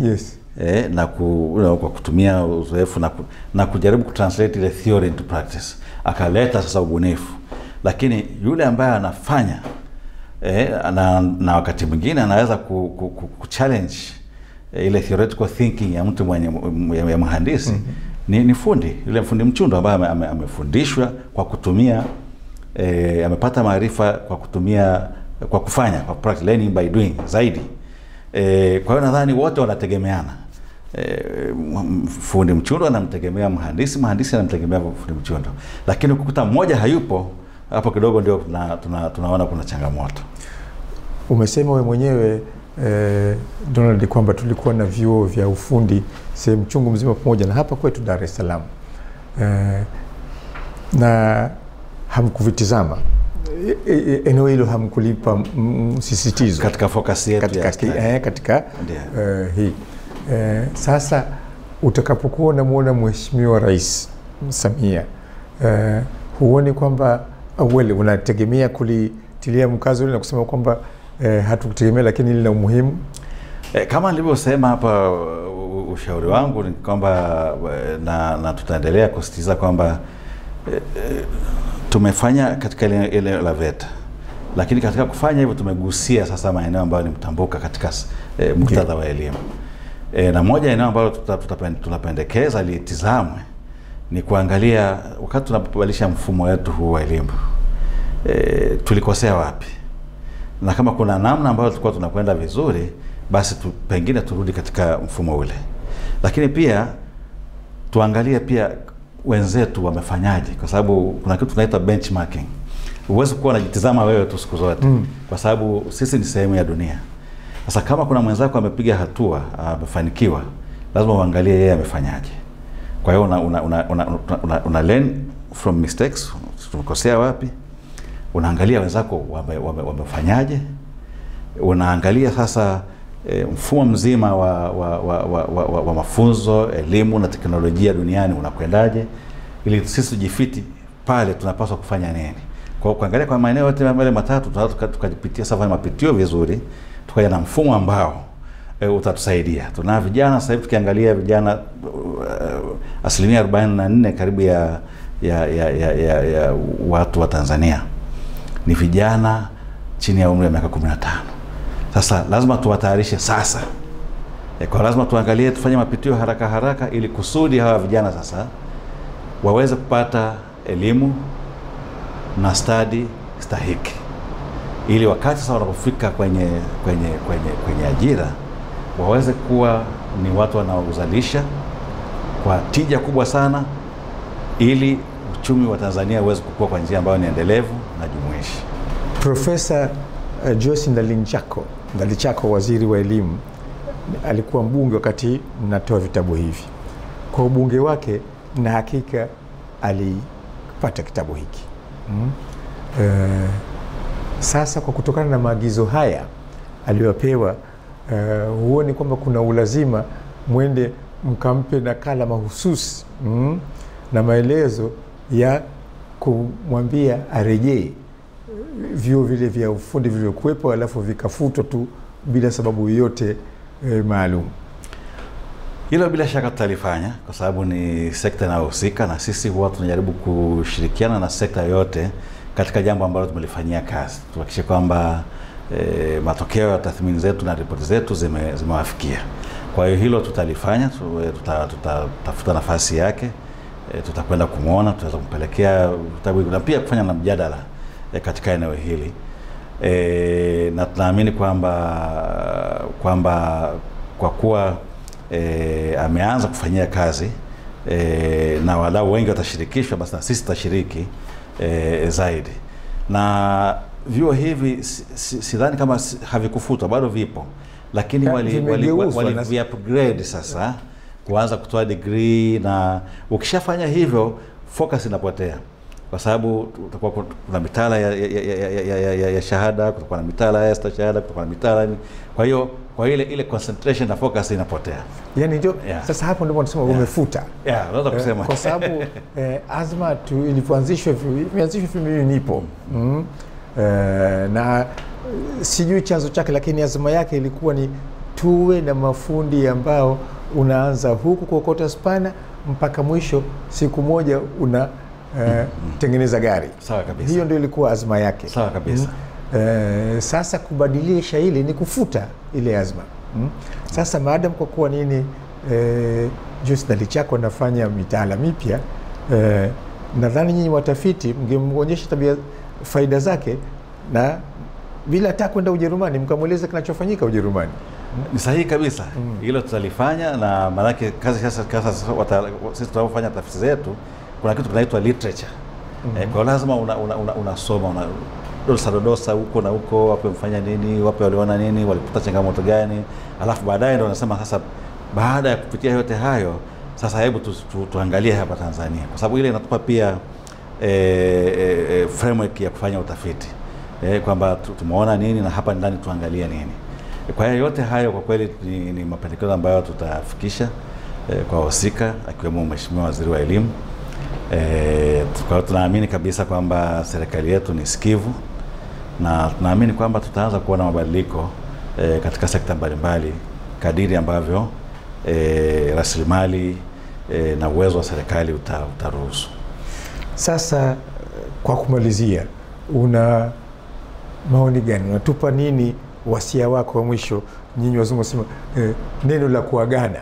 eh, na ku, you know, kwa kutumia uzoefu na, ku, na kujaribu kutranslate ile theory into practice akaleta sasa ubunifu lakini yule ambaye anafanya eh, na, na wakati mwingine anaweza ku, ku, ku, ku challenge eh, ile theoretical thinking ya mtu mwenye ya, ya mhandisi mm-hmm. ni, ni fundi yule fundi mchundo ambaye ame- ame- amefundishwa kwa kutumia eh, amepata maarifa kwa kutumia kwa kufanya kwa practice, learning by doing zaidi eh, kwa hiyo nadhani wote wanategemeana eh, m- fundi mchundo anamtegemea mhandisi mhandisi anamtegemea fundi mchundo lakini ukikuta mmoja hayupo hapo kidogo ndio tuna, tuna, tunaona kuna changamoto Umesema we mwenyewe eh, Donald kwamba tulikuwa na vyuo vya ufundi sehemu chungu mzima pamoja na hapa kwetu Dar es Salaam eh, na hamkuvitizama E- e- eneo hilo hamkulipa m- msisitizo katika focus yetu katika, ya ki- study. eh, katika Ndiyo. eh, hii eh, sasa utakapokuwa unamwona mheshimiwa rais Samia eh, huoni kwamba awali unategemea kulitilia mkazo ule na kusema kwamba eh, hatukutegemea lakini lina umuhimu E, kama nilivyosema hapa u- u- ushauri wangu ni kwamba e, na, na tutaendelea kusisitiza kwamba e, e, tumefanya katika ile ile la VETA, lakini katika kufanya hivyo tumegusia sasa maeneo ambayo ni mtambuka katika s- e, muktadha wa elimu e, na moja ya eneo ambalo tuta- tutapen- tunapendekeza litizamwe ni kuangalia wakati tunapobadilisha mfumo wetu huu wa elimu e, tulikosea wapi na kama kuna namna ambayo tulikuwa tunakwenda vizuri basi tu, pengine turudi katika mfumo ule lakini pia tuangalie pia wenzetu wamefanyaje kwa sababu kuna kitu tunaita benchmarking huwezi kuwa unajitizama wewe tu siku zote mm. kwa sababu sisi ni sehemu ya dunia sasa kama kuna mwenzako amepiga hatua amefanikiwa lazima uangalie yeye amefanyaje kwa hiyo una, una, una, una, una, una, una learn from mistakes tumekosea wapi unaangalia wenzako wame, wame, wamefanyaje unaangalia sasa e, mfumo mzima wa, wa, wa, wa, wa, wa, wa mafunzo elimu na teknolojia duniani unakwendaje ili sisi tujifiti pale tunapaswa kufanya nini kwa hiyo kuangalia kwa maeneo yote yale matatu tunaweza tuka- tukajipitia safari mapitio vizuri tukaja na mfumo ambao e, utatusaidia tuna vijana sasa hivi tukiangalia vijana uh, asilimia 44 karibu ya, ya, ya, ya, ya, ya watu wa Tanzania ni vijana chini ya umri wa miaka 15 sasa lazima tuwatayarishe sasa e, kwa lazima tuangalie tufanye mapitio haraka haraka ili kusudi hawa vijana sasa waweze kupata elimu na stadi stahiki ili wakati sasa wanapofika kwenye kwenye kwenye kwenye ajira waweze kuwa ni watu wanaozalisha kwa tija kubwa sana ili uchumi wa Tanzania uweze kukua kwa njia ambayo ni endelevu na jumuishi. Profesa uh, Joyce Ndalinchako Ndalichako, waziri wa elimu, alikuwa mbunge wakati mnatoa vitabu hivi. Kwa ubunge wake, na hakika alipata kitabu hiki mm. Uh, sasa kwa kutokana na maagizo haya aliyopewa, uh, huoni kwamba kuna ulazima mwende mkampe nakala mahususi mm, na maelezo ya kumwambia arejee vyuo vile vya ufundi vilivyokuwepo alafu vikafutwa tu bila sababu yoyote e, maalum. Hilo bila shaka tutalifanya kwa sababu ni sekta inayohusika, na sisi huwa tunajaribu kushirikiana na sekta yote katika jambo ambalo tumelifanyia kazi, tuhakikishe kwamba e, matokeo ya tathmini zetu na ripoti zetu zime, zimewafikia. Kwa hiyo hilo tutalifanya, tutatafuta tuta, tuta nafasi yake e, tutakwenda kumwona, tutaweza kumpelekea vitabu na pia kufanya na mjadala e, katika eneo hili e, na tunaamini kwamba kwamba kwa kuwa e, ameanza kufanyia kazi e, na wadau wengi watashirikishwa, basi na sisi tutashiriki e, zaidi. Na vyuo hivi sidhani si, si kama si, havikufutwa, bado vipo, lakini wali, wali, wali, wali upgrade sasa kuanza kutoa degree, na ukishafanya hivyo focus inapotea kwa sababu utakuwa kuna mitaala ya, ya, ya, ya, ya, ya, ya shahada, kutakuwa na mitaala ya stashahada, kutakuwa na mitaala kwa hiyo kwa ile ile concentration na focus inapotea. Yani ndio yeah. Sasa hapo ndipo nasema yeah. umefuta yeah, unaweza kusema kwa sababu eh, azma tu ilivyoanzishwa imeanzishwa hivi mimi nipo mm. eh, na sijui chanzo chake, lakini azma yake ilikuwa ni tuwe na mafundi ambao unaanza huku kuokota spana mpaka mwisho siku moja una eh, tengeneza gari Sawa kabisa. hiyo ndio ilikuwa azma yake Sawa kabisa. Mm. Eh, sasa kubadilisha hili ni kufuta ile azma mm. Sasa maadam kwa kuwa nini eh, Joyce Ndalichako anafanya mitaala mipya eh, nadhani nyinyi watafiti mngemwonyesha tabia faida zake na bila hata kwenda Ujerumani mkamweleza kinachofanyika Ujerumani. Ni sahihi kabisa hilo tutalifanya, na maanake kazi sasa, sasa wata- sisi tunapofanya tafiti zetu kuna kitu kinaitwa literature eh, kwa lazima unasoma una, una, unasoma, una dosa dodosa huko na huko, wape mfanya nini, wape waliona nini, walipata changamoto gani, alafu baadaye ndo unasema sasa, baada ya kupitia yote hayo sasa, hebu tu, tu, tuangalie hapa Tanzania, kwa sababu ile inatupa pia e, e, e, framework ya kufanya utafiti e, kwamba tu- tumeona nini na hapa ndani tuangalie nini. Kwa hiyo yote hayo kwa kweli ni, ni mapendekezo ambayo tutafikisha e, kwa wahusika akiwemo Mheshimiwa Waziri wa Elimu. E, kwa hiyo tunaamini kabisa kwamba serikali yetu ni sikivu na tunaamini kwamba tutaanza kuona mabadiliko e, katika sekta mbalimbali kadiri ambavyo e, rasilimali e, na uwezo wa serikali uta, utaruhusu. Sasa kwa kumalizia, una maoni gani? Unatupa nini wasia wako wa mwisho? Nyinyi wazungu wasema eh, neno la kuagana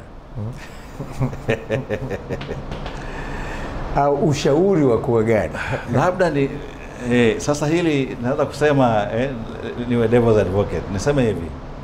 au ushauri wa kuagana. labda ni eh, sasa hili naweza kusema eh, niwe devil's advocate niseme hivi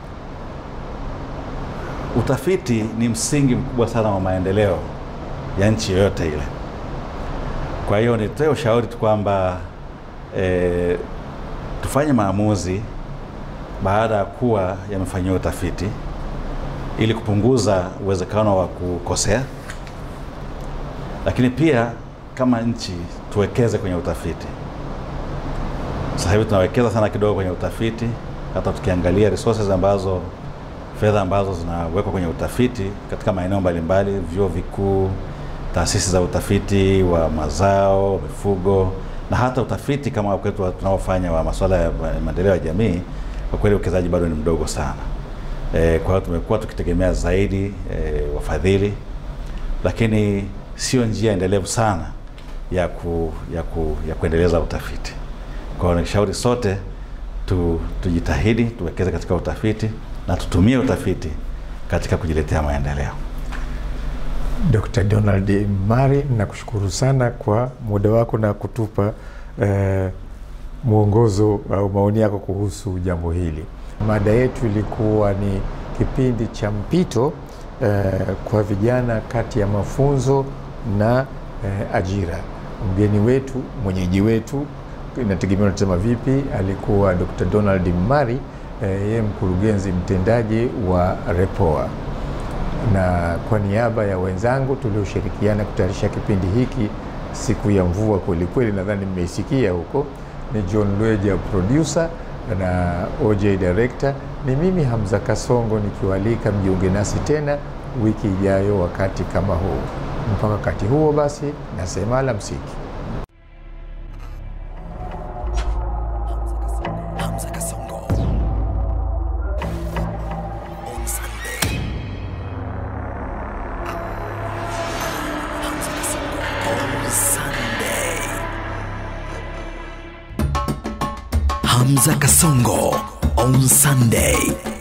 utafiti ni msingi mkubwa sana wa maendeleo ya nchi yoyote ile kwa hiyo nitoe ushauri tu kwamba eh, tufanye maamuzi baada ya kuwa yamefanyiwa utafiti ili kupunguza uwezekano wa kukosea lakini pia kama nchi tuwekeze kwenye utafiti. Sasa hivi tunawekeza sana kidogo kwenye utafiti, hata tukiangalia resources ambazo fedha ambazo zinawekwa kwenye utafiti katika maeneo mbalimbali, vyuo vikuu, taasisi za utafiti wa mazao, mifugo na hata utafiti kama kwetu tunaofanya wa masuala ya maendeleo ya jamii, kwa kweli uwekezaji bado ni mdogo sana. E, kwa hiyo tumekuwa tukitegemea zaidi e, wafadhili lakini sio njia endelevu sana ya, ku, ya, ku, ya kuendeleza utafiti. Kwa hiyo nishauri sote tu, tujitahidi tuwekeze katika utafiti na tutumie utafiti katika kujiletea maendeleo. Dr. Donald Mari, nakushukuru sana kwa muda wako na kutupa eh, mwongozo au maoni yako kuhusu jambo hili. Mada yetu ilikuwa ni kipindi cha mpito eh, kwa vijana kati ya mafunzo na eh, ajira. Mgeni wetu, mwenyeji wetu, inategemea unatazama vipi, alikuwa Dr. Donald Mari, eh, yeye mkurugenzi mtendaji wa REPOA na kwa niaba ya wenzangu tulioshirikiana kutayarisha kipindi hiki siku ya mvua kwelikweli, nadhani mmeisikia huko, ni John Lweja producer na OJ director, ni mimi Hamza Kasongo nikiwaalika mjiunge nasi tena wiki ijayo wakati kama huu. Mpaka wakati huo basi, nasema alamsiki. Hamza Kasongo. On Sunday. Hamza Kasongo. On Sunday. Hamza Kasongo. On Sunday.